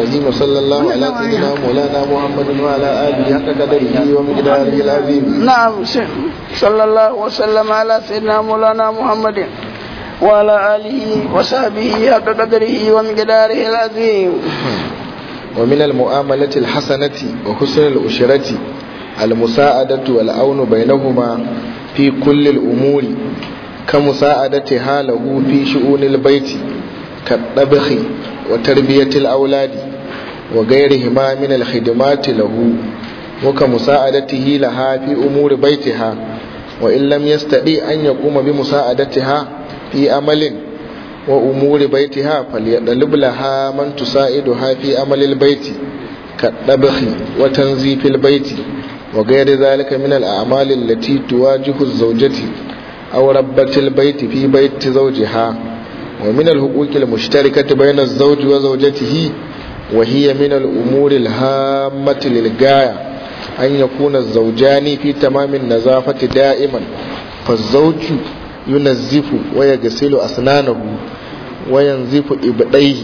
الرحيم صلى الله على سيدنا مولانا محمد وعلى آله حق قدره ومقداره العظيم نعم صلى الله وسلم على سيدنا مولانا محمد وعلى آله وصحبه حق قدره ومقداره العظيم ومن المعاملة الحسنة وحسن الأشرة المساعدة والعون بينهما في كل الأمور كمساعدتها له في شؤون البيت كالطبخ وتربية الأولاد وغيرهما من الخدمات له وكمساعدته لها في أمور بيتها وإن لم يستطيع أن يقوم بمساعدتها في عمل وأمور بيتها فليطلب لها من تساعدها في عمل البيت كالطبخ وتنظيف البيت وغير ذلك من الأعمال التي تواجه الزوجة أو ربة البيت في بيت زوجها ومن الحقوق المشتركة بين الزوج وزوجته وهي من الأمور الهامة للغاية أن يكون الزوجان في تمام النظافة دائما فالزوج ينزف ويغسل أسنانه وينزف إبطيه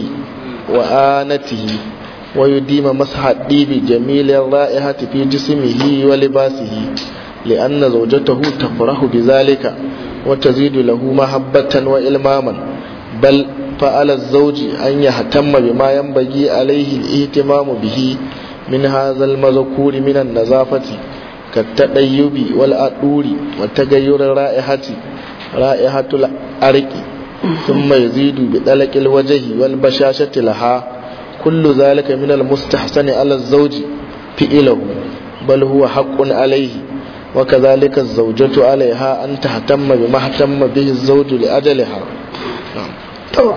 وآنته ويديم مسح الديب جميل الرائحة في جسمه ولباسه لأن زوجته تفرح بذلك وتزيد له محبة وإلماما بل فعلى الزوج أن يهتم بما ينبغي عليه الاهتمام به من هذا المذكور من النظافة كالتطيب والأدور وتغير الرائحة رائحة الأرق ثم يزيد بطلق الوجه والبشاشة لها كل ذلك من المستحسن على الزوج فعله بل هو حق عليه وكذلك الزوجة عليها أن تهتم بما اهتم به الزوج لأجلها to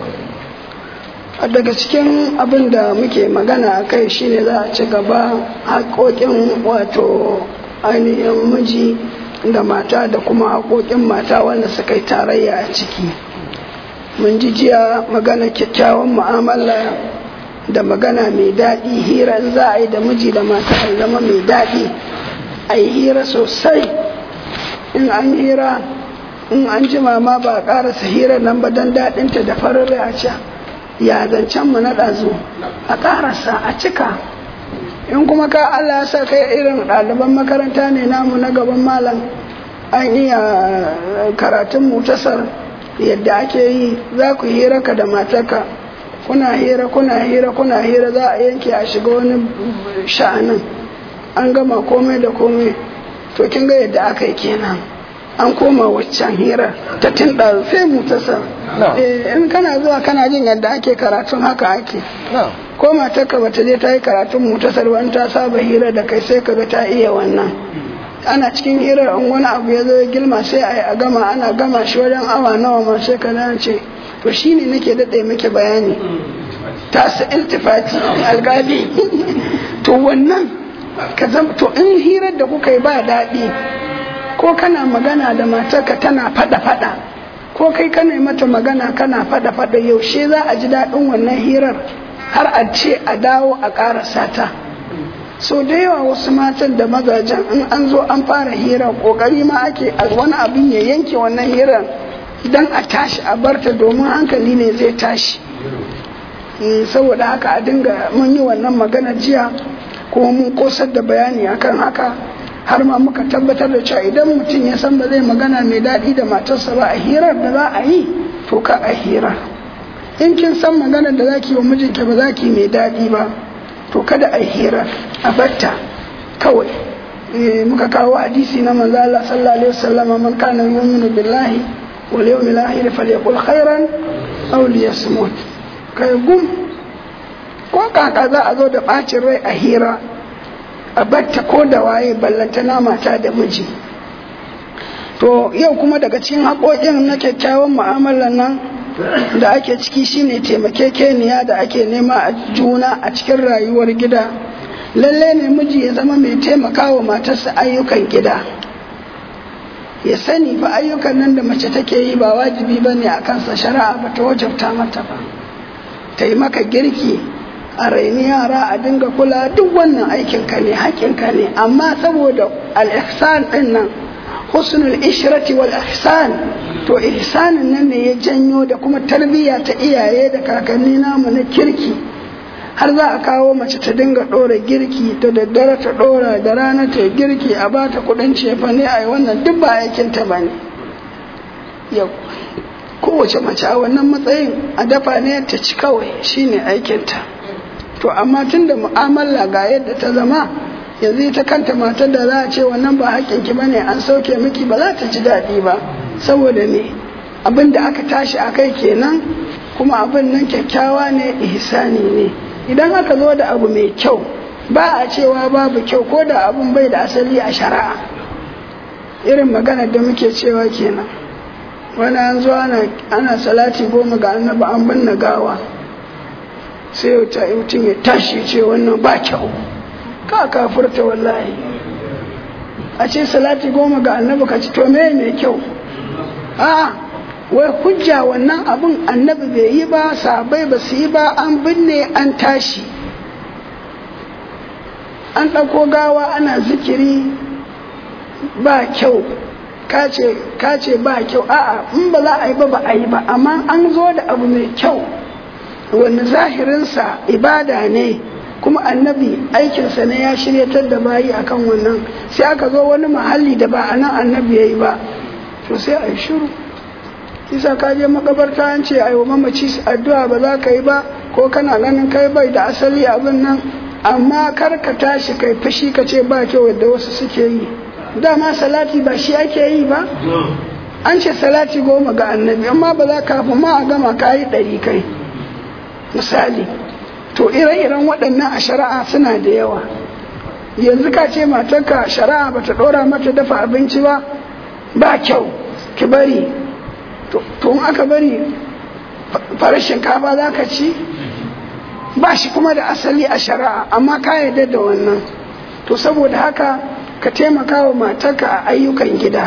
daga cikin abin da muke magana a kai shine za a ci gaba haƙoƙin wato ainihin miji da mata da kuma haƙoƙin mata wanda suka yi tarayya a ciki mun ji jiya magana kyakkyawan mu'amala da magana mai daɗi hira za a yi da miji da mata a zama mai daɗi a yi hira sosai in an hira in an jima ma ba a ƙarasa hira nan ba don daɗinta da farin rai a ce ya zancen mu na ɗazu a ƙarasa a cika in kuma ka Allah ya sa kai irin ɗaliban makaranta ne namu na gaban malam an iya karatun mutasar yadda ake yi za ku hira ka da matarka kuna hira kuna hira kuna hira za a yanke a shiga wani sha'anin an gama komai da komai to kin ga yadda aka yi kenan an koma waccan hira ta tinda sai mutasar in kana zuwa kana jin yadda ake karatun haka ake ko matarka bata je ta yi karatun mutasar wani ta saba hira da kai sai kaga ta iya wannan ana cikin hirar in wani abu ya zo ya gilma sai a yi a gama ana gama shi wajen awa nawa ma sai ka ce to shine nake daɗe muke bayani ta su iltifati alƙali to wannan ka zama to in hirar da kuka yi ba daɗi ko kana magana da matarka tana fada fada ko kai kana mata magana kana fada fada yaushe za a ji daɗin wannan hirar har a ce a dawo a ƙarasa ta so da yawa wasu matan da mazajen in an zo an fara hirar ƙoƙari ma ake a wani abin ya yanke wannan hirar don a tashi a barta domin hankali ne zai tashi saboda haka a dinga mun yi wannan magana jiya kuma mun kosar da bayani akan haka har ma muka tabbatar da cewa idan mutum ya san ba zai magana mai daɗi da matarsa ba a hirar da za a yi to ka a hirar in kin san magana da zaki wa mijinki ba zaki mai daɗi ba to kada a hirar a batta kawai muka kawo hadisi na manzo Allah sallallahu alaihi wasallam man kana yu'minu billahi wal yawmil akhir falyaqul khairan aw liyasmut kai gum ko kaka za a zo da bacin rai a hira a batta ko da waye ballantana mata da miji to yau kuma daga cikin haƙoƙin na kyakkyawan mu'amalar nan da ake ciki shine taimakekeniya da ake nema a juna a cikin rayuwar gida lalle ne miji ya zama mai taimakawa matarsa ayyukan gida ya sani fa ayyukan nan da mace take yi ba wajibi ba ne a kansa shari'a ba ta wajabta mata ba ta yi maka girki a raini yara a dinga kula duk wannan aikinka ne haƙinka ne amma saboda al-ihsan din nan husnul ishrati wal ihsan to ihsanin nan ne ya janyo da kuma tarbiyya ta iyaye da kakanni namu na kirki har za a kawo mace ta dinga ɗora girki da daddare ta ɗora da rana ta girki a ba ta kuɗin cefa ne a yi wannan duk ba aikinta ba ne yau kowace mace a wannan matsayin a dafa ne ta ci kawai shine aikinta to amma tun da mu'amala ga yadda ta zama yanzu ita kanta matar da za a ce wannan ba haƙƙinki ba ne an sauke miki ba za ta ji daɗi ba saboda me abin da aka tashi a kai kenan kuma abin nan kyakkyawa ne ihsani ne idan aka zo da abu mai kyau ba a cewa babu kyau ko da abun bai da asali a shari'a irin maganar da muke cewa kenan wani an zo ana salati goma ga annabi an binne gawa sai mutum ya tashi ce wannan ba kyau ka kafurta wallahi a ce salati goma ga annabi ka ci to me mai kyau a wai hujja wannan abun annabi bai yi ba sabai ba su yi ba an binne an tashi an ɗauko gawa ana zikiri ba kyau kace ba kyau a'a in ba za a yi ba ba a yi ba amma an zo da abu mai kyau wani zahirinsa ibada ne kuma annabi aikinsa ne ya shiryatar da bayi akan wannan sai aka zo wani mahalli da ba a nan annabi ya yi ba to sai a yi shiru isa ka je makabarta an ce ai wa mamaci addu'a ba za ka yi ba ko kana ganin kai bai da asali abin nan amma kar ka tashi kai fushi ka ce ba kyau yadda wasu suke yi dama salati ba shi ake yi ba an ce salati goma ga annabi amma ba za ka ma a gama ka yi ɗari kai misali to ire-iren waɗannan a shari'a suna da yawa yanzu ka ce matarka shari'a ba ta ɗora mata dafa abinci ba ba kyau ki bari to in aka bari farar shinkafa za ka ci ba shi kuma da asali a shari'a amma ka yarda da wannan to saboda haka ka taimaka wa matarka a ayyukan gida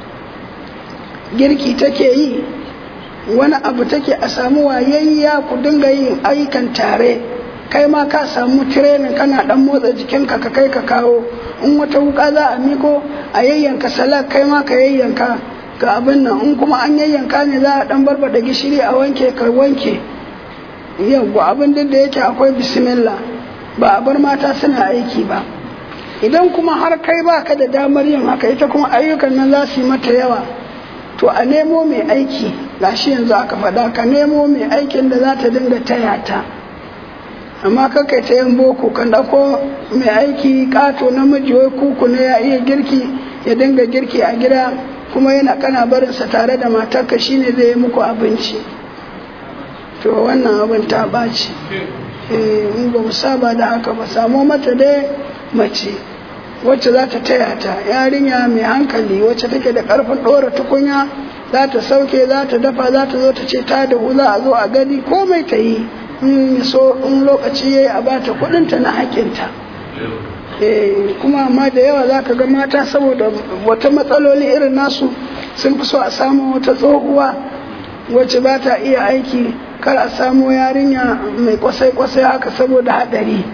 girki take yi wani abu take a samu wayayya ku dinga yin ayyukan tare kai ma ka samu tirenin kana dan motsa jikinka ka kai ka kawo in wata wuka za a miko a yayyanka salak kai ma ka yayyanka ga abin nan in kuma an yayyanka ne za a dan barbada gishiri a wanke ka wanke yawwa abin duk da yake akwai bismillah ba a bar mata suna aiki ba idan kuma har kai baka da damar yin haka ita kuma ayyukan nan za su yi mata yawa to a nemo mai aiki gashi yanzu aka faɗa ka nemo mai aikin da za ta dinga taya ta amma kakai ta yin boko kan ɗauko mai aiki ƙato namiji wai kuku ne ya iya girki ya dinga girki a gida kuma yana kana barinsa tare da matarka shine zai yi muku abinci to wannan abin ta ɓaci in ba mu saba da haka ba samo mata dai mace wacce za ta taya ta yarinya mai hankali wacce take da ƙarfin ɗora tukunya za ta sauke za ta dafa za ta zo ta ce ta da za a zo a gani komai ta yi in so in lokaci ya yi a bata kuɗinta na haƙinta kuma amma da yawa za ka ga mata saboda wata matsaloli irin nasu sun fi so a samu wata tsohuwa wacce ba ta iya aiki kar a samu yarinya mai kwasai-kwasai haka saboda haɗari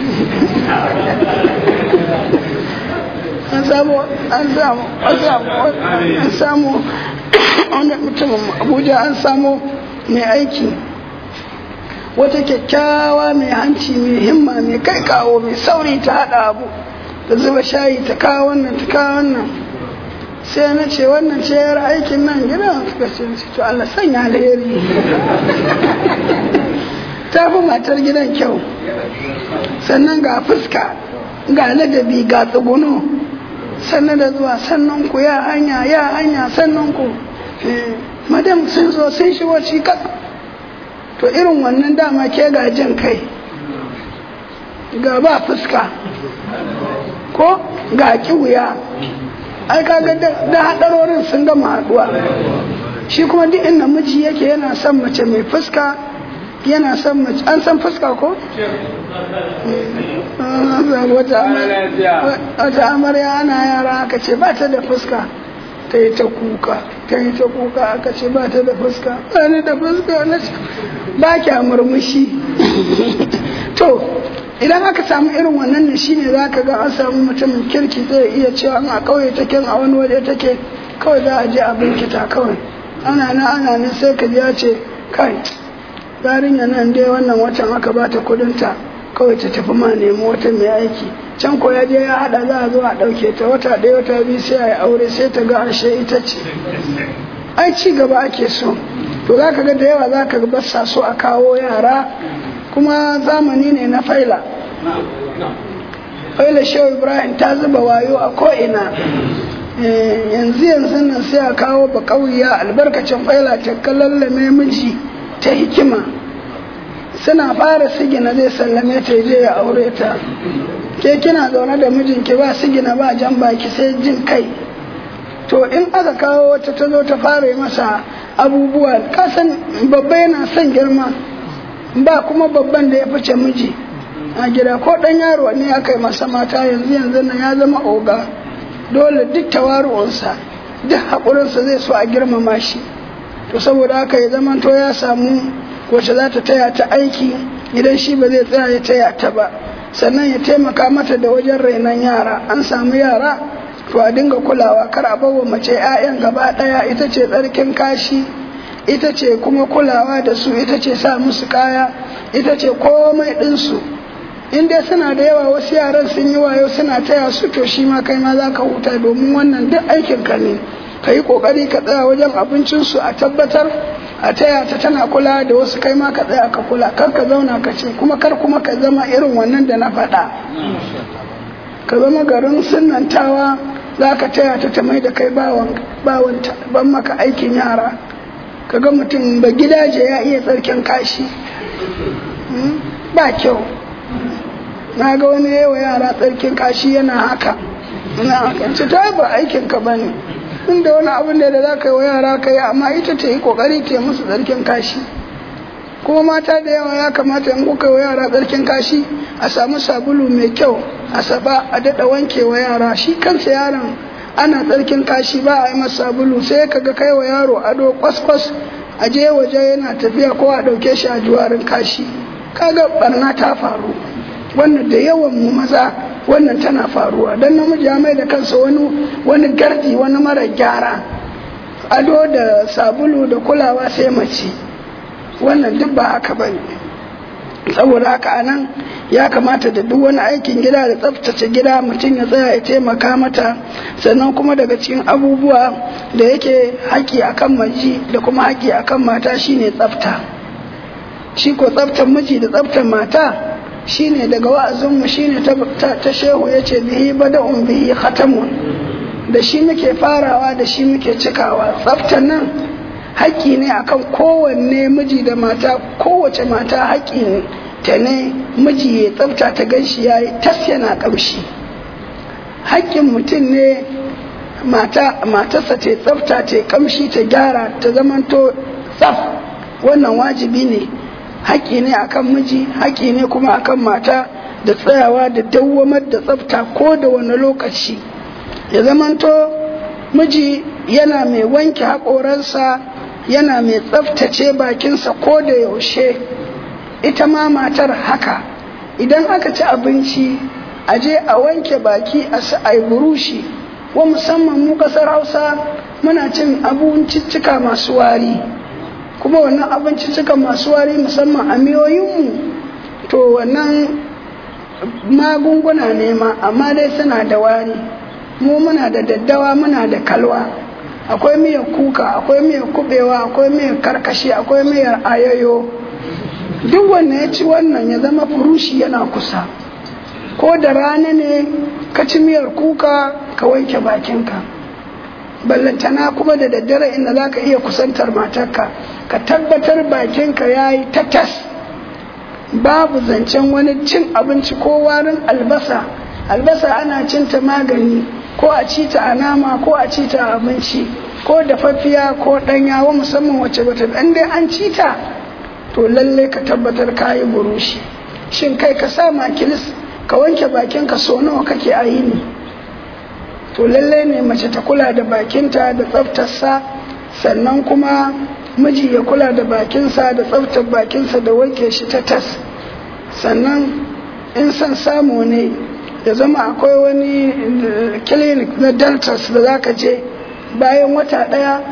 an samu an samu an samu wani mutumin abuja an samu mai aiki wata kyakkyawa mai hanci mai himma mai kai kawo mai sauri ta haɗa abu da zuba shayi ta kawo wannan ta kawo wannan sai na ce wannan ce yar aikin nan gidan suka ce to Allah sanya alheri ta fi matar gidan kyau sannan ga fuska ga ladabi ga tsuguno sannan da zuwa sannan ku ya hanya ya hanya sannan ku madam sun zo sun shigo shi to irin wannan dama ke ga jin kai ga ba fuska ko ga kiwuya ai kaga da hadarorin sun gama haduwa shi kuma duk inda miji yake yana son mace mai fuska yana son mace an san fuska ko wata amarya ana yara aka ce ba ta da fuska ta yi ta kuka ta yi ta kuka aka ce ba ta da fuska ba da fuska na ce ba kya murmushi to idan aka samu irin wannan ne shine za ka ga an samu mutumin kirki zai iya cewa a kauye take a wani waje take kawai za a je a binkita kawai ana na ana nan sai ka ji ya ce kai yarinya nan dai wannan watan aka bata kudinta kawai ta tafi ma nemi wata mai aiki can ko ya je ya hada za a zo a ɗauke ta wata ɗaya wata biyu sai a yi aure sai ta ga ashe ita ce ai ci gaba ake so to za ka ga da yawa za ka ga sa so a kawo yara kuma zamani ne na faila faila shehu ibrahim ta zuba wayo a ko'ina yanzu yanzu nan sai a kawo ba ƙauya albarkacin faila ta kallallame miji ta hikima suna fara sigina zai sallame ta je ya aure ta ke kina zaune da mijinki ba sigina ba jan baki sai jin kai to in aka kawo wata ta zo ta fara masa abubuwa kasan babba yana son girma ba kuma babban da ya fice miji a gida ko dan yaro ne aka yi masa mata yanzu yanzu nan ya zama oga dole duk tawaru'unsa duk haƙurinsa zai so a girmama shi to saboda haka ya zama to ya samu wacce za ta taya ta aiki idan shi ba zai tsaya ya taya ta ba sannan ya taimaka mata da wajen rainon yara an samu yara to a dinga kulawa kar a bawa mace 'ya'yan gaba ɗaya ita ce tsarkin kashi ita ce kuma kulawa da su ita ce sa musu kaya ita ce komai ɗinsu in dai suna da yawa wasu yaran sun yi wayo suna taya su to shi ma kai ma za ka huta domin wannan duk aikin ka ne ka yi ƙoƙari ka tsaya wajen abincinsu a tabbatar a taya ta tana kula da wasu kai ma ka tsaya ka kula kar ka zauna ka ce kuma kar kuma ka zama irin wannan da na faɗa ka zama garin sunantawa za ka taya ta ta mai da kai bawanta ban maka aikin yara ka ga mutum ba gidaje ya iya tsarkin kashi ba kyau na ga wani yawa yara tsarkin kashi yana haka ina haka ce ta ba aikinka ba ne inda wani abin da za ka yi wa yara ka yi amma ita ta yi kokari ta musu tsarkin kashi kuma mata da yawa ya kamata in kuka wa yara tsarkin kashi a samu sabulu mai kyau a saba a daɗa wanke wa yara shi kansa yaron ana tsarkin kashi ba a yi masa sabulu sai ka ga kai wa yaro ado kwaskwas a je waje yana tafiya ko a ɗauke shi a juwarin kashi kaga barna ta faru wannan da yawan mu maza wannan tana faruwa don namiji ya mai da kansa wani wani gardi wani mara gyara ado da sabulu da kulawa sai mace wannan duk ba haka ba ne saboda haka anan ya kamata da duk wani aikin gida da tsaftace gida mutum ya tsaya ya taimaka mata sannan kuma daga cikin abubuwa da yake haƙi akan maji da kuma haƙi akan mata shine tsafta shi ko tsaftar miji da tsaftar mata shine daga wa'azinmu shine ta shehu ya ce bihi bada'un bihi khatamun da shi muke farawa da shi muke cikawa tsaftar nan haƙƙi ne akan kowanne miji da mata kowace mata haƙƙi ne ta ne miji ya tsafta ta ganshi ya yi tas yana ƙamshi haƙƙin mutum ne mata matarsa ta tsafta ta ƙamshi ta gyara ta zamanto tsaf wannan wajibi ne haƙƙi ne akan miji haƙƙi ne kuma akan mata da tsayawa da dawwamar da tsafta ko da wani lokaci ya zamanto miji yana mai wanke haƙoransa yana mai tsaftace bakinsa ko da yaushe ita ma matar haka idan aka ci abinci a je a wanke baki a sa'ai burushi wa musamman mu ƙasar hausa muna cin abinciccika masu wari kuma wannan abinciccika masu wari musamman a miyoyinmu to wannan magunguna ne ma amma dai suna da wari mu muna da daddawa muna da kalwa akwai miyar kuka akwai miyar kubewa akwai miyar karkashi akwai miyar ayoyo duk wanda ya ci wannan ya zama furushi yana kusa ko da rana ne ka ci miyar kuka ka wanke bakinka ballantana kuma da daddare inda za ka iya kusantar matarka ka tabbatar bakinka ya yi tatas babu zancen wani cin abinci ko warin albasa albasa ana cinta magani ko a ci ta a nama ko a ci ta a abinci ko dafaffiya ko ɗanyawa musamman wacce bata dan dai an ci ta to lalle ka tabbatar ka yi burushi shin kai ka sa makilis ka wanke bakinka so nawa kake a yini to lalle ne mace ta kula da bakinta da tsaftarsa sannan kuma miji ya kula da bakinsa da tsaftar bakinsa da wanke shi ta tas sannan in son samu ne ya zama akwai wani clinic na dentist da zaka je bayan wata ɗaya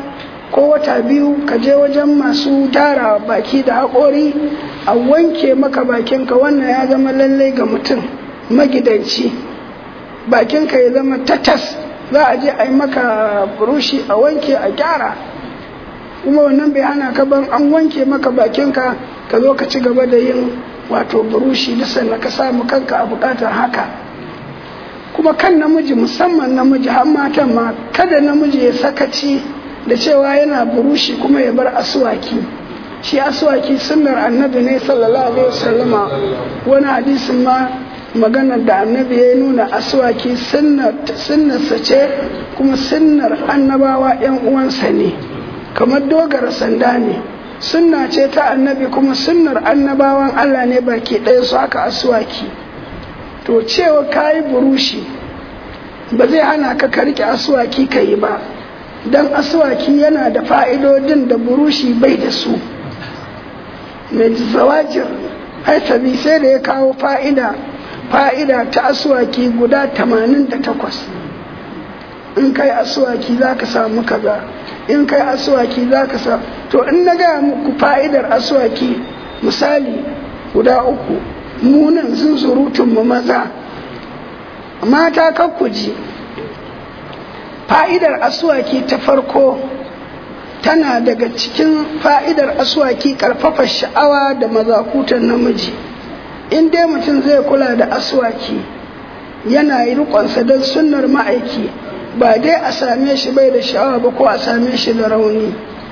ko wata biyu ka je wajen masu tara baki da haƙori a wanke maka bakinka wannan ya zama lallai ga mutum magidanci bakinka ya zama tatas za a je a yi maka burushi a wanke a gyara kuma wannan bai hana ka ban an wanke maka bakinka ka zo ka ci gaba da yin wato burushi da sannan ka samu kanka a bukatar haka kuma kan namiji musamman namiji har matan ma kada namiji ya sakaci da cewa yana burushi kuma ya bar aswaki shi aswaki sunnar annabi ne sallallahu alaihi wasallama wani hadisin ma maganar da annabi ya nuna aswaki sunnarsa ce kuma sunnar annabawa yan uwansa ne kamar dogara sanda ne sunna ce ta annabi kuma sunnar annabawan Allah ne baki ɗaya su haka aswaki to cewa kayi burushi ba zai hana ka ka rike aswaki ka yi ba don aswaki yana da fa'idodin da burushi bai da su mai zawajir haitabi sai da ya kawo fa'ida fa'ida ta aswaki guda 88 in kai aswaki za ka samu kaza in kai aswaki za ka samu to in na gaya muku fa'idar aswaki misali guda uku munan sun surutun mu maza mata kakkuji fa'idar aswaki ta farko tana daga cikin fa'idar aswaki karfafa sha'awa da mazakutan namiji in dai mutum zai kula da aswaki yana yi rikonsa don sunnar ma'aiki ba dai a same shi bai da sha'awa ba ko a same shi da rauni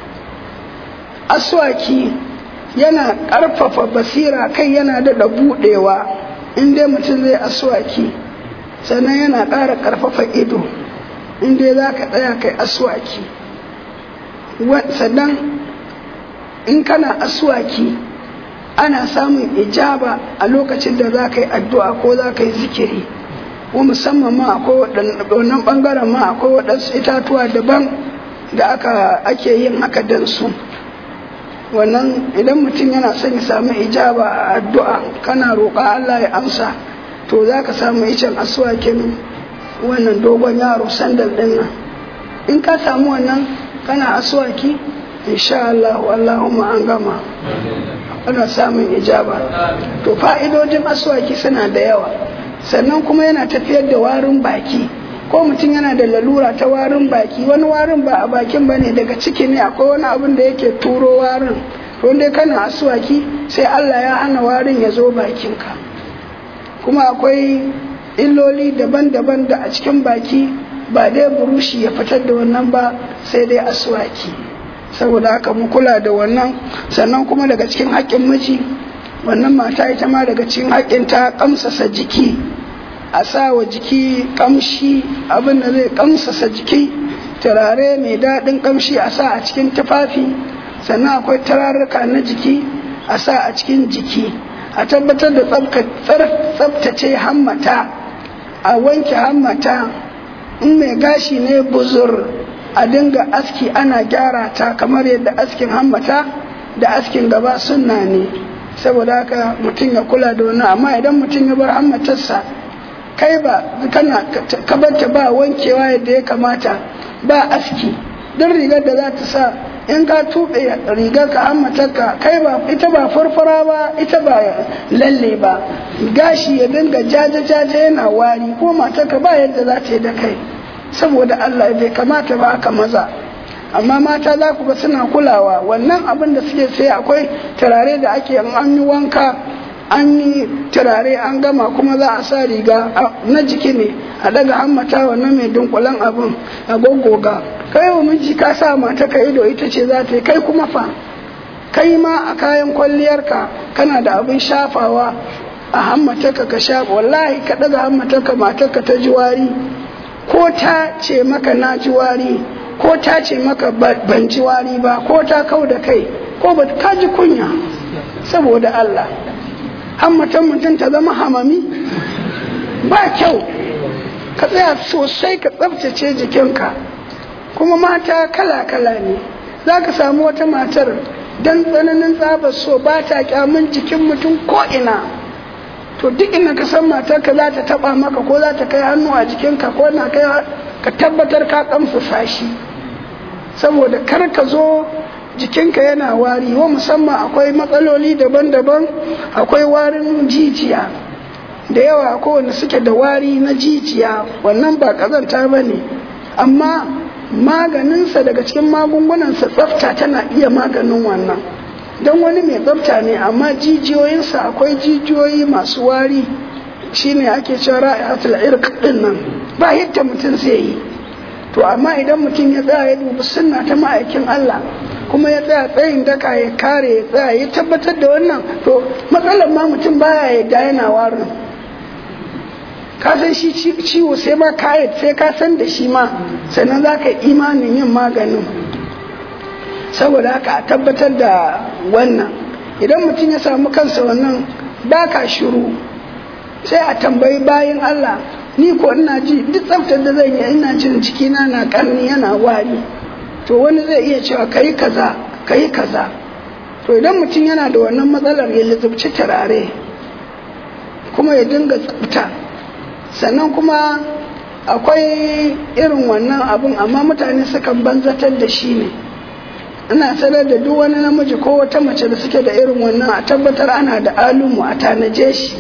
aswaki yana ƙarfafa basira kai yana daɗa buɗewa in dai mutum zai aswaki sannan yana ƙara ƙarfafa ido in dai za ka tsaya kai aswaki sannan in kana aswaki ana samun ijaba a lokacin da za ka yi addu'a ko za ka yi zikiri ko musamman ma akwai wannan ɓangaren ma akwai waɗansu itatuwa daban da aka ake yin haka don su wannan idan mutum yana son ya samu ijaba a addu'a kana roƙa Allah ya amsa to za ka samu icen aswakin wannan dogon yaro sandal ɗin nan in ka samu wannan kana aswaki insha Allah Allahumma an gama ana samun ijaba to fa'idojin aswaki suna da yawa sannan kuma yana tafiyar da warin baki ko mutum yana da lalura ta warin baki wani warin ba a bakin ba ne daga ciki ne akwai wani abin da yake turo warin wanda kana aswaki sai Allah ya hana warin ya zo bakinka kuma akwai illoli daban-daban da a cikin baki ba dai burushi ya fitar da wannan ba sai dai aswaki saboda haka mu kula da wannan sannan kuma daga cikin haƙƙin miji wannan mata ita ma daga cikin haƙƙin ta kamsasa jiki a sa wa jiki kamshi abin da zai kamsasa jiki turare mai daɗin kamshi a sa a cikin tufafi sannan akwai turarruka na jiki a sa a cikin jiki a tabbatar da tsabtace hammata a wanke hammata in mai gashi ne buzur a dinga aski ana gyara ta kamar yadda askin hammata da askin gaba sunna ne saboda haka mutum ya kula da wani amma idan mutum ya bar hammatarsa kai ba kana kabarta ba wankewa yadda ya kamata ba aski duk rigar da za ta sa in ka tuɓe rigar ka hammatarka kai ba ita ba farfara ba ita ba lalle ba gashi ya dinga jaje-jaje yana wari ko matarka ba yadda za ta yi da kai saboda Allah bai kamata ba aka maza amma mata za ku ga suna kulawa wannan abin da suke sai akwai turare da ake an yi wanka an yi turare an gama kuma za a sa riga na jiki ne a daga hammata wannan mai dunkulen abin a goggoga kai wa miji ka sa mata ka ido ita ce za ta yi kai kuma fa kai ma a kayan kwalliyarka kana da abin shafawa a hammatarka ka sha wallahi ka daga hammatarka matarka ta ji wari ko ta ce maka na ji wari ko ta ce maka ban ji wari ba ko ta kau da kai ko ba ka ji kunya saboda Allah hammatan mutum ta zama hamami ba kyau ka tsaya sosai ka tsabtace jikinka kuma mata kala-kala ne za ka samu wata matar don tsananin tsabar so ba ta kyamun jikin mutum ko'ina to duk inda ka san matarka za ta taba maka ko za ta kai hannu a jikinka ko na kai ka tabbatar ka kamsa shi saboda kar ka zo jikinka yana wari wa musamman akwai matsaloli daban-daban akwai warin jijiya da yawa kowane suke da wari na jijiya wannan ba kazanta ba ne amma maganinsa daga cikin magungunansa tsafta tana iya maganin wannan don wani mai tsafta ne amma jijiyoyinsa akwai jijiyoyi masu wari shine ake cewa ra'ihatul irq din nan ba yadda mutum zai yi to amma idan mutum ya tsaya ya dubi sunna ta ma'aikin Allah kuma ya tsaya tsayin daka ya kare ya tsaya ya tabbatar da wannan to matsalar ma mutum baya yadda yana warin ka san shi ciwo sai ma ka sai ka san da shi ma sannan za ka imanin yin maganin saboda haka a tabbatar da wannan idan mutum ya samu kansa wannan ba ka shiru sai a tambayi bayan Allah ni ko ina ji duk tsaftar da zan yi ina jin cikina na karni yana wari to wani zai iya cewa kayi kaza kayi kaza to idan mutum yana da wannan matsalar ya lizubci turare kuma ya dinga tsafta sannan kuma akwai irin wannan abun amma mutane sukan banzatar da shi ne ina sanar da duk wani namiji ko wata mace da suke da irin wannan a tabbatar ana da alumu a tanaje shi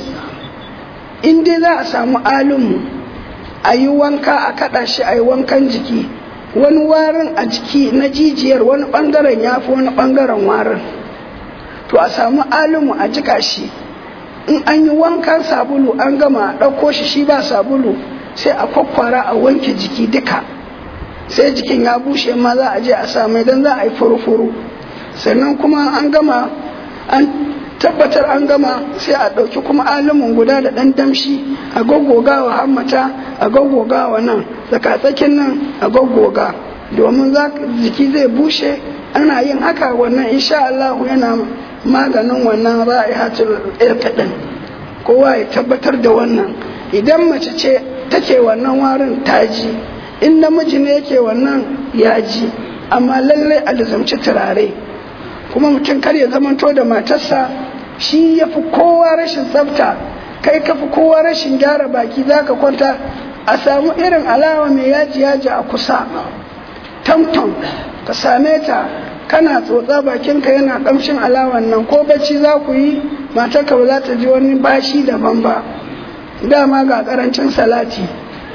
in dai za a samu alumu a yi wanka a kaɗa shi a yi wankan jiki wani warin a jiki na jijiyar wani ɓangaren ya fi wani ɓangaren warin to a samu alumu a jika shi in an yi wankan sabulu an gama ɗauko shi shi ba sabulu sai a kwakwara a wanke jiki duka sai jikin ya bushe ma za a je a samu idan za a yi furu-furu sannan kuma an gama an tabbatar an gama sai a ɗauki kuma alimin guda da ɗan damshi a goggoga wa hammata a goggoga wa nan tsakatsakin nan a goggoga domin jiki zai bushe ana yin haka wannan insha Allah yana maganin wannan ra'ihatul irkadin kowa ya tabbatar da wannan idan mace ce take wannan warin taji in namiji ne yake wannan yaji amma lallai a lizamci turare kuma mutum kar ya zamanto da matarsa shi ya fi kowa rashin tsafta kai ka fi kowa rashin gyara baki za ka kwanta a samu irin alawa mai yaji yaji a kusa tamtam ka same ta kana tsotsa bakinka yana kamshin alawan nan ko bacci za ku yi matarka ba za ta ji wani bashi daban ba dama ga karancin salati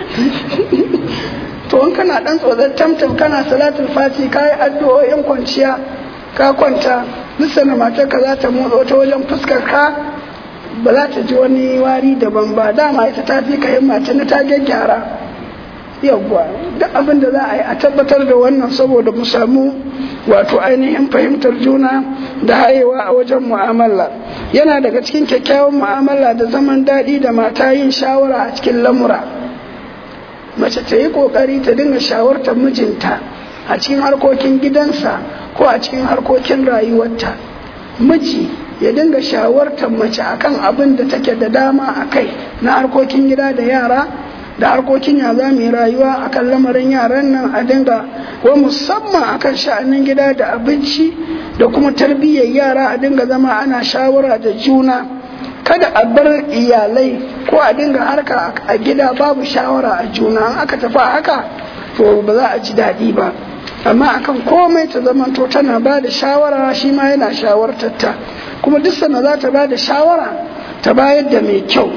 to in kana dan tsotsar tamtam kana salatul fati ka yi addu'o'in kwanciya ka kwanta lissana matarka za ta motsa ta wajen fuskar ka ba za ta ji wani wari daban ba dama ita ta fi ka himma ta ta gyaggyara yawwa duk abin da za a yi a tabbatar da wannan saboda mu samu wato ainihin fahimtar juna da hayewa a wajen mu'amala yana daga cikin kyakkyawan mu'amala da zaman daɗi da mata yin shawara a cikin lamura mace ta yi ƙoƙari ta dinga shawartar mijinta a cikin harkokin gidansa ko a cikin harkokin rayuwarta miji ya dinga shawartar mace akan abin da take da dama a kai na harkokin gida da yara da harkokin ya za mu yi rayuwa akan lamarin yaran nan a dinga wa musamman akan sha'anin gida da abinci da kuma tarbiyyar yara a dinga zama ana shawara da juna kada a bar iyalai ko a dinga harka a gida babu shawara a juna an aka tafi haka to ba za a ji daɗi ba amma akan komai ta zamanto tana ba da shawara shi ma yana shawartar ta kuma duk sana za ta ba da shawara ta bayar da mai kyau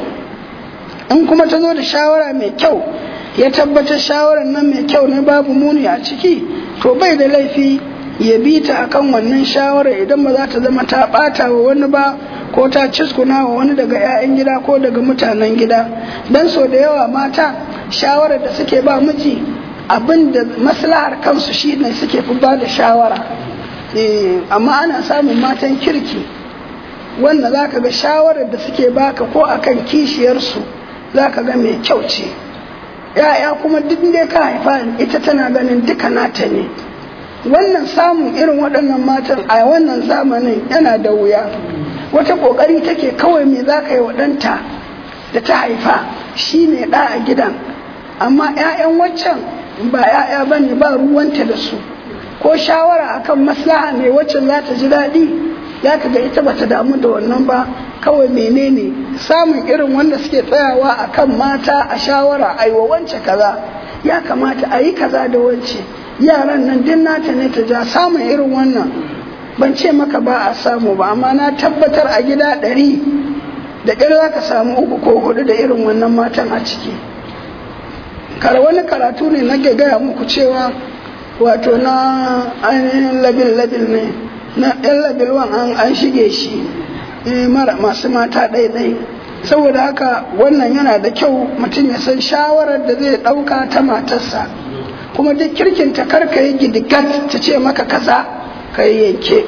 in kuma ta zo da shawara mai kyau ya tabbatar shawarar nan mai kyau ne babu muni a ciki to bai da laifi ya bi ta akan wannan shawara idan ba za ta zama ta bata wa wani ba ko ta ciskuna wa wani daga 'ya'yan gida ko daga mutanen gida dan so da yawa mata shawarar da suke ba miji abin da maslahar kansu shi ne suke fi ba da shawara amma ana samun matan kirki wanda za ka ga shawarar da suke baka ko akan kishiyarsu za ka ga mai kyau ce ya'ya kuma duk da ka haifa ita tana ganin duka nata ne wannan samun irin waɗannan matan a wannan zamanin yana da wuya wata ƙoƙari take kawai me za ka yi waɗanta da ta haifa shi ne ɗa a gidan amma 'ya'yan waccan ba 'ya'ya ba ne ba ruwanta da su ko shawara akan maslaha mai waccan za ta ji daɗi ya ka ga ita bata damu da wannan ba kawai menene samun irin wanda suke tsayawa akan mata a shawara a yi wa wance kaza ya kamata a yi kaza da wance yaran nan din nata ne ta ja samun irin wannan ban ce maka ba a samu ba amma na tabbatar a gida ɗari da ƙyar za ka samu uku ko hudu da irin wannan matan a ciki kar wani karatu ne na gaya muku cewa wato na ainihin labil-labil ne na ɗan labil wan an shige shi mara masu mata ɗaiɗai saboda haka wannan yana da kyau mutum ya san shawarar da zai ɗauka ta matarsa kuma duk kirkinta karka yi gidigat ta ce maka kaza ka yi yanke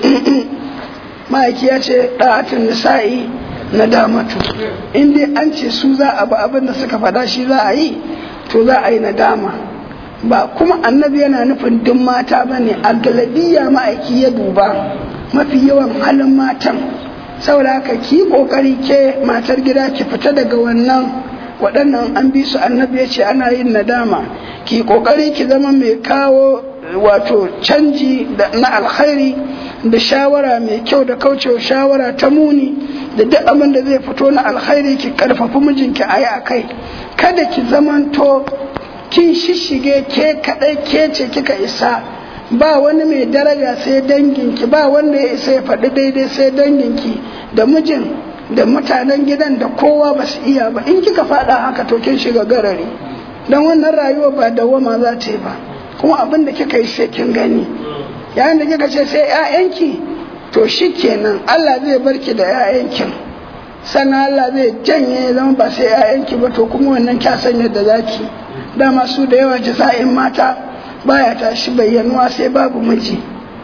ma'aiki ya ce ɗa'atun nisa'i na damatu in dai an ce su za a ba abin da suka faɗa shi za a yi to za a yi nadama ba kuma annabi yana nufin duk mata ba ne a galabiya ma'aiki ya duba mafi yawan halin matan saboda haka ki kokari ke matar gida ki fita daga wannan waɗannan an bi su annabi ya ce ana yin nadama ki kokari ki zama mai kawo wato canji na alkhairi da shawara mai kyau da kaucewa shawara ta muni da duk abin da zai fito na alkhairi ki karfafi mijinki a yi a kai kada ki zamanto kin shishige ke kaɗai ke ce kika isa ba wani mai daraja sai danginki ba wanda ya isa ya faɗi daidai sai danginki da mijin da mutanen gidan da kowa ba su iya ba in kika faɗa haka to kin shiga garari don wannan rayuwa ba dawama za ta yi ba kuma abin da kika yi sai kin gani yayin da kika ce sai 'ya'yanki to shi kenan Allah zai barki da 'ya'yankin sannan Allah zai janye zama ba sai 'ya'yanki ba to kuma wannan kya san yadda zaki dama su da yawa jaza'in mata baya tashi bayyanuwa sai babu miji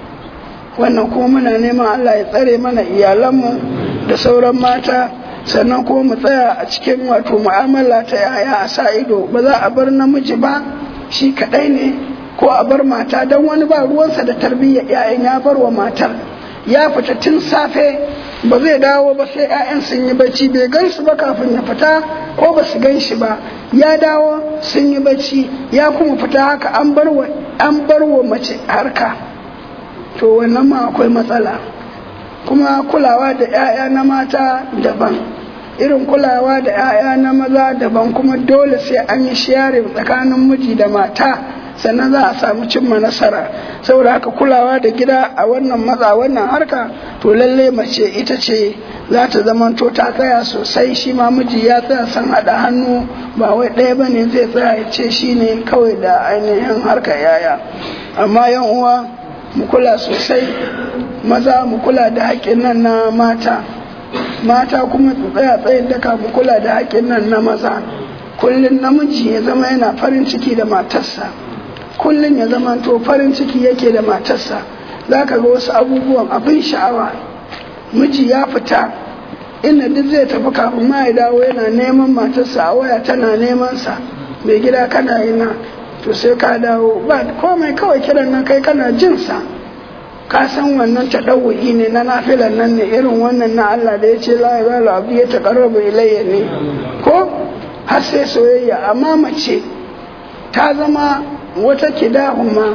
wannan kuma muna neman Allah ya tsare mana iyalanmu da sauran mata sannan kuma mu tsaya a cikin wato mu'amala ta yaya a sa ido ba za a bar namiji ba shi kadai ne ko a bar mata don wani ba ruwansa da tarbiyyar 'ya'yan ya bar wa matar ya fita tun safe ba zai dawo ba sai 'ya'yan sun yi bacci bai gan su ba kafin ya fita ko ba su gan shi ba ya dawo sun yi bacci ya kuma fita haka an bar wa an bar wa mace harka to wannan ma akwai matsala kuma kulawa da 'ya'ya na mata daban irin kulawa da 'ya'ya na maza daban kuma dole sai an yi sharing tsakanin miji da mata sannan za a samu cimma nasara saboda haka kulawa da gida a wannan matsa wannan harka to lalle mace ita ce za ta zamanto ta tsaya sosai shi ma miji ya tsaya san haɗa hannu ba wai ɗaya ba ne zai tsaya ya ce shi ne kawai da ainihin harka yaya amma yan uwa mu kula sosai maza mu kula da haƙƙin nan na mata mata kuma su tsaya tsayin daka mu kula da haƙƙin nan na maza kullum namiji ya zama yana farin ciki da matarsa kullum ya zama to farin ciki yake da matarsa za ka ga wasu abubuwan abin sha'awa miji ya fita inda duk zai tafi kafin ma ya dawo yana neman matarsa a waya tana neman sa mai gida kana ina to sai ka dawo ba komai kawai kiran nan kai kana jin sa ka san wannan taɗawu'i ne na nafilan nan ne irin wannan na Allah da ya ce la ya abu ya taƙarrabu ilayya ne ko har sai soyayya amma mace ta zama wata kidahuma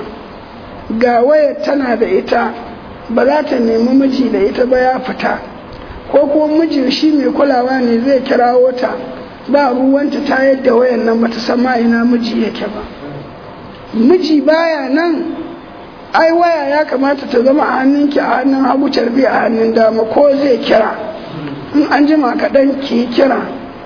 ga waya tana da ita ba za ta nemi miji da ita ba ya fita ko kuma miji shi mai kulawa ne zai kirawo ta ba ruwanta ta yadda wayan nan bata san ma ina miji yake ba miji baya nan ai waya ya kamata ta zama a hannunki a hannun hagu carbi a hannun dama ko zai kira in an jima kaɗan ki kira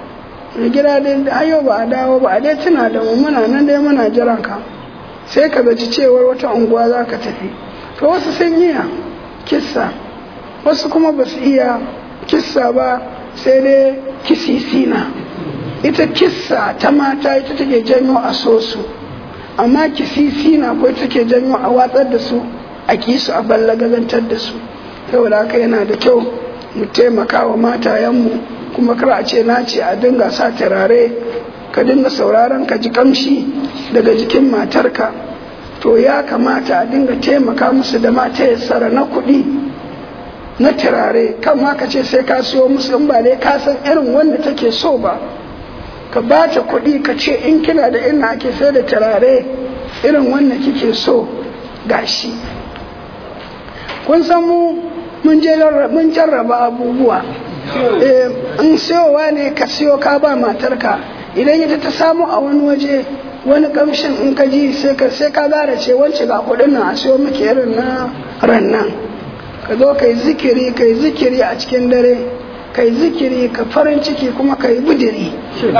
da gida dai ayo ba a dawo ba a dai tuna da mu muna nan dai muna jiran ka sai ka zaci cewar wata unguwa za ka tafi to wasu sun iya kissa wasu kuma ba su iya kissa ba sai dai kisisina ita kissa ta mata ita take janyo a so su amma kisisina ko ita take janyo a watsar da su a kisu a ballagazantar da su saboda haka yana da kyau mu taimaka wa matayenmu kuma kar a ce na ce a dinga sa turare ka dinga sauraron ka ji kamshi daga jikin matarka to ya kamata a dinga taimaka musu da mata yassara na kuɗi na turare kan ma ka ce sai ka siyo musu in ba dai ka san irin wanda take so ba ka ba ta kuɗi ka ce in kina da ina ake sai da turare irin wanda kike so gashi kun san mu mun jarraba abubuwa in siyowa ne ka siyo ka ba matarka idan ita ta samu a wani waje wani kamshin in ka ji sai ka sai ka gara ce wance ga kudin nan a siyo miki irin na rannan ka zo kai zikiri kai zikiri a cikin dare kai zikiri ka farin ciki kuma kai budiri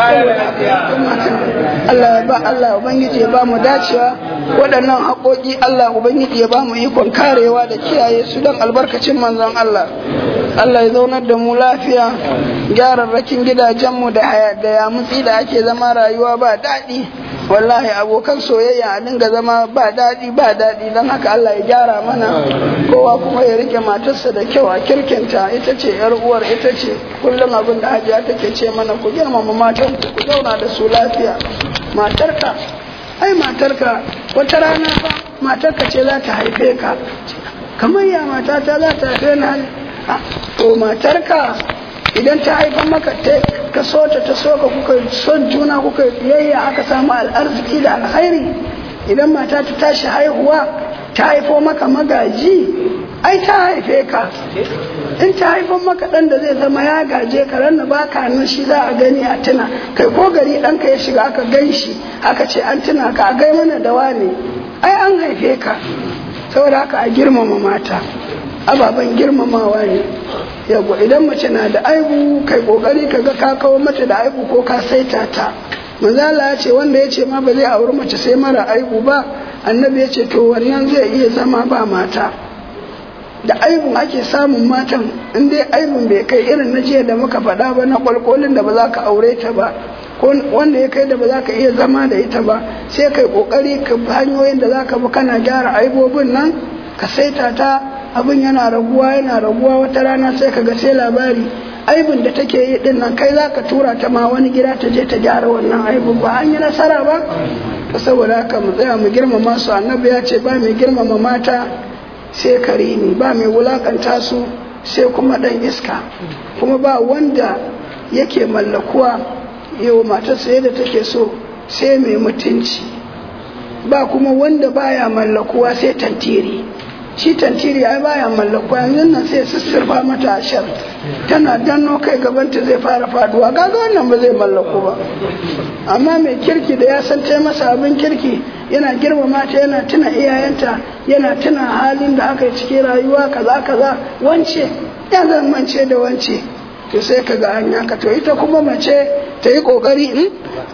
Allah ba Allah ubangiji ya ba mu dacewa waɗannan haƙoƙi Allah ubangiji ya ba mu ikon karewa da kiyaye su don albarkacin manzon Allah Allah ya zaunar da mu lafiya gyararrakin gidajenmu da da yamutsi da ake zama rayuwa ba daɗi wallahi abokan soyayya a dinga zama ba daɗi ba daɗi don haka Allah ya gyara mana kowa kuma ya rike matarsa da kyau a kirkinta ita ce yar uwar ita ce kullum abin da hajiya take ce mana ku girmama matan ku zauna da su lafiya matarka ai matarka wata rana fa matarka ce za ta haife ka kamar ya matata za ta haife ni to matarka idan ta haifa maka ka so ta ta so ka kuka son juna kuka biyayya aka samu al'arziki da alkhairi idan mata ta tashi haihuwa ta haifo maka magaji ai ta haife ka in ta haifo maka dan da zai zama ya gaje ka ran ba ka nan shi za a gani a tuna kai ko gari ɗanka ya shiga aka gan shi aka ce an tuna ka a gai mana da wane ai an haife ka saboda haka a girmama mata ababen girmamawa ne yawa idan mace na da aibu kai kokari ka ga ka kawo mata da aibu ko ka saita ta manzala ya ce wanda ya ce ma ba zai auri mace sai mara aibu ba annabi ya ce to wannan zai iya zama ba mata da aibun ake samun matan in dai aibun bai kai irin na jiya da muka faɗa ba na kwalkolin da ba za ka aure ta ba ko wanda ya kai da ba za ka iya zama da ita ba sai kai kokari ka hanyoyin da za ka bi kana gyara aibobin nan ka saita ta abin yana raguwa yana raguwa wata rana sai ka ga sai labari aibin da take yi din nan kai zaka tura ta ma wani gida ta je ta gyara wannan aibin ba an yi nasara ba to saboda haka mu tsaya mu girmama su annabi ya ce ba mai girmama mata sai karimi ba mai wulakanta su sai kuma dan iska kuma ba wanda yake mallakuwa yau matarsa yadda take so sai mai mutunci ba kuma wanda baya mallakuwa sai tantiri shi tantiri ai baya mallaku yanzu nan sai sussurfa mata ashar tana danno kai gabanta zai fara faduwa kaga wannan ba zai mallaku ba amma mai kirki da ya san tai masa abin kirki yana girmama ta yana tuna iyayenta yana tuna halin da aka yi cikin rayuwa kaza kaza wance ya zan mance da wance to sai ka ga hanya ka to ita kuma mace ta yi kokari in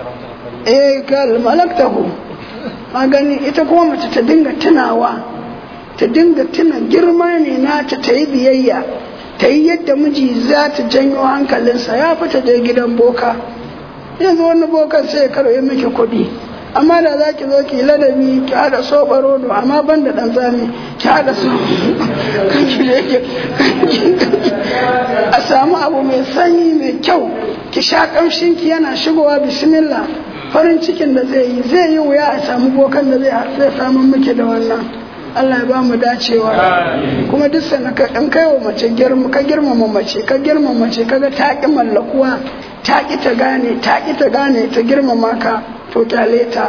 eh kal malaktahu magani ita kuma mace ta dinga tunawa ta dinga tuna girma ne nata ta yi biyayya ta yi yadda miji za ta janyo hankalinsa ya fita je gidan boka yanzu wani bokan sai ya karɓi miki kuɗi amma da za ki zo ki ladabi ki haɗa soɓa rodo amma ban da ɗan zami ki haɗa so a samu abu mai sanyi mai kyau ki sha ƙamshinki yana shigowa bismillah farin cikin da zai yi zai yi wuya a samu bokan da zai samu miki da wannan Allah ya ba mu dacewa kuma duk sana ka in kai wa mace girma ka girmama mace ka girmama mace kaga ta ki mallakuwa ta ki ta gane ta ki ta gane ta girmama ka to kyale ta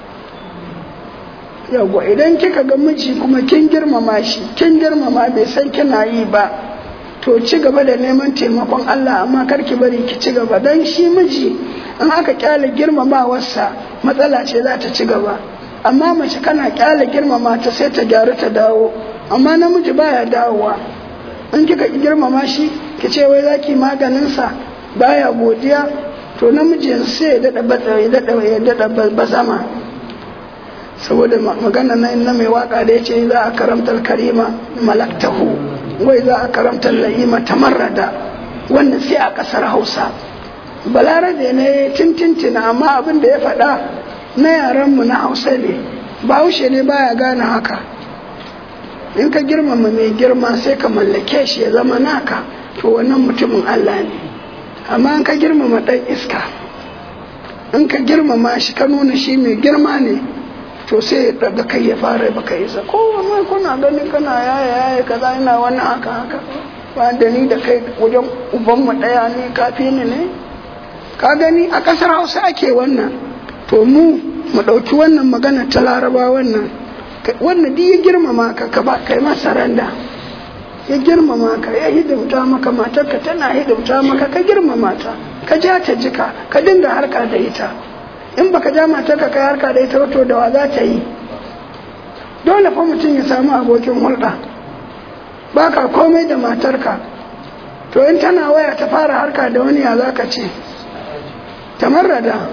yawa idan kika ga miji kuma kin girmama shi kin girmama bai san kina yi ba to ci gaba da neman taimakon Allah amma kar ki bari ki ci gaba dan shi miji in aka kyale girmamawarsa matsala ce za ta ci gaba amma mace kana kyale girmama ta sai ta gyaru ta dawo amma namiji baya dawowa in kika girmama shi ki ce wai zaki maganin sa baya godiya to namiji sai ya dada ya dada ya dada bazama saboda magana na na mai waka da yace za a karamtar karima malaktahu wai za a karamtar la'ima tamarrada wannan sai a kasar Hausa balarabe ne tintintina amma abin da ya faɗa na yaranmu na hausa ne bahaushe ne baya gane haka in ka girmama mai girma sai ka mallake shi ya zama naka to wannan mutumin allah ne amma in ka girmama ɗan iska in ka girmama shi ka nuna shi mai girma ne to sai ya daga kai ya fara baka isa ko mai kuna gani kana yaya yaya kaza ina wani haka haka ba da ni da kai wajen ubanmu ɗaya ne kafi ni ne ka gani a ƙasar hausa ake wannan to mu mu ɗauki wannan magana ta laraba wannan wannan duk ya girmama ka ka ba kai masa randa ya girmama ka ya hidimta maka matarka tana hidimta maka ka girmama ta ka ja ta jika ka dinga harka da ita in baka ja matarka kai harka da ita wato da wa za ta yi dole fa mutum ya samu abokin hulɗa ba ka komai da matarka to in tana waya ta fara harka da wani ya za ka ce tamarrada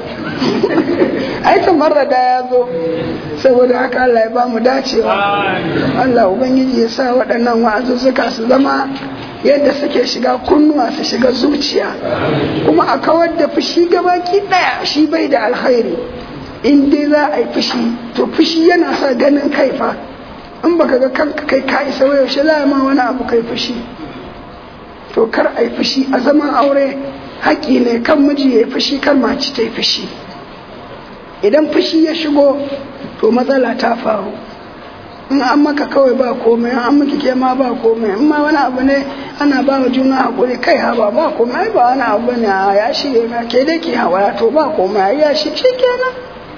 ai tamarrada ya zo saboda haka Allah ya ba mu dacewa Allah ubangiji ya sa waɗannan wa'azuzzuka su zama yadda suke shiga kunnuwa su shiga zuciya kuma a kawar da fushi gabaki ɗaya shi bai da alkhairi in dai za a yi fushi to fushi yana sa ganin kai fa in baka ga kanka kai ka isa yaushe za ma wani abu kai fushi to kar a yi fushi a zaman aure haƙƙi ne kan miji ya yi fushi kar mace ta yi fushi idan fushi ya shigo to matsala ta faru in an maka kawai ba komai an miki ke ma ba komai in ma wani abu ne ana ba wa juna haƙuri kai haba ba komai ba wani abu ne a ya shige na ke dai ki hawa to ba komai ya shi shi kenan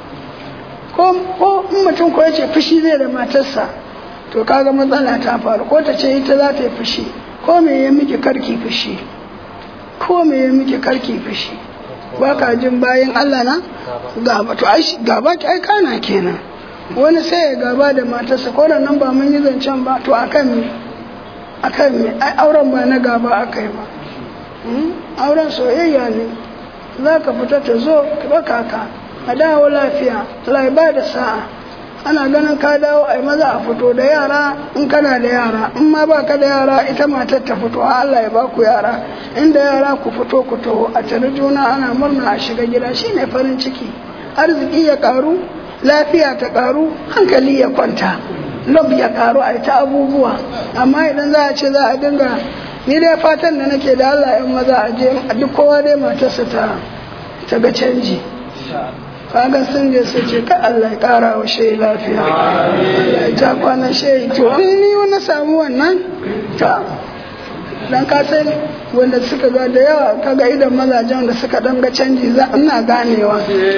ko ko in mutum ko ya ce fushi zai da matarsa to kaga matsala ta faru ko ta ce ita za ta yi fushi ko me ya miki karki fushi ko me ya miki karki fushi ba ka jin bayan Allah na gaba to ai gaba ki ai kana kenan wani sai ya gaba da matarsa ko nan ba mun yi zancen ba to akan me akan me ai auren ba na gaba akai ba auren soyayya ne za ka fita ta zo ka ka a dawo lafiya Allah ba da sa'a ana ganin ka dawo ai maza a fito da yara in kana da yara in ma ba ka da yara ita matar ta fito Allah ya ba ku yara inda yara ku fito ku taho a tare juna ana murna a shiga gida shine farin ciki arziki ya karu lafiya ta karu hankali ya kwanta lob ya karu a ta abubuwa amma idan za a ce za a dinga ni dai fatan da nake da Allah yan maza a je duk kowa dai matarsa ta ta ga canji kaga sun je su ce ka Allah ya kara wa shehi lafiya Allah ya ja kwanan shehi to in ni wani samu wannan ta dan ka san wanda suka ga da yawa kaga idan mazajen da suka dan ga canji za ina ganewa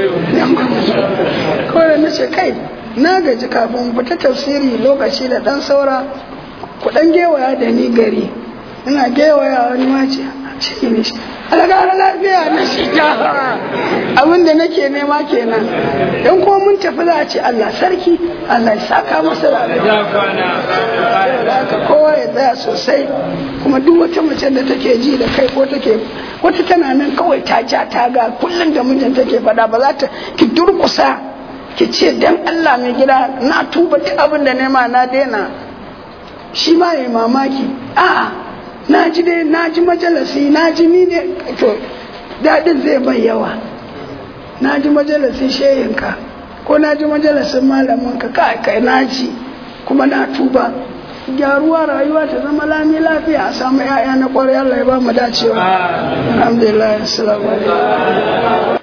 kawai na ce kai na gaji kafin fita tafsiri lokaci da dan saura ku dan gewaya da ni gari ina gewaya wani wace shi ne shi alagara lafiya na shiga abin da nake nema kenan don kuma mun tafi za a ce Allah sarki Allah ya saka masa da kowa ya tsaya sosai kuma duk wata mace da take ji da kai ko take wata tana nan kawai ta ja ta ga kullum da mijin take faɗa ba za ta ki durkusa ki ce dan Allah mai gida na tuba duk abin da nema na daina shi ma ya mamaki a'a na ji dai na ji majalasi na ji ni ne to daɗin zai bai yawa na ji majalisin shehinka ko na ji majalisin malaminka kai kai na ji kuma na tuba gyaruwa rayuwa ta zama lami lafiya a samu 'ya'ya na kwarai Allah ya ba mu dacewa alhamdulillah assalamu alaikum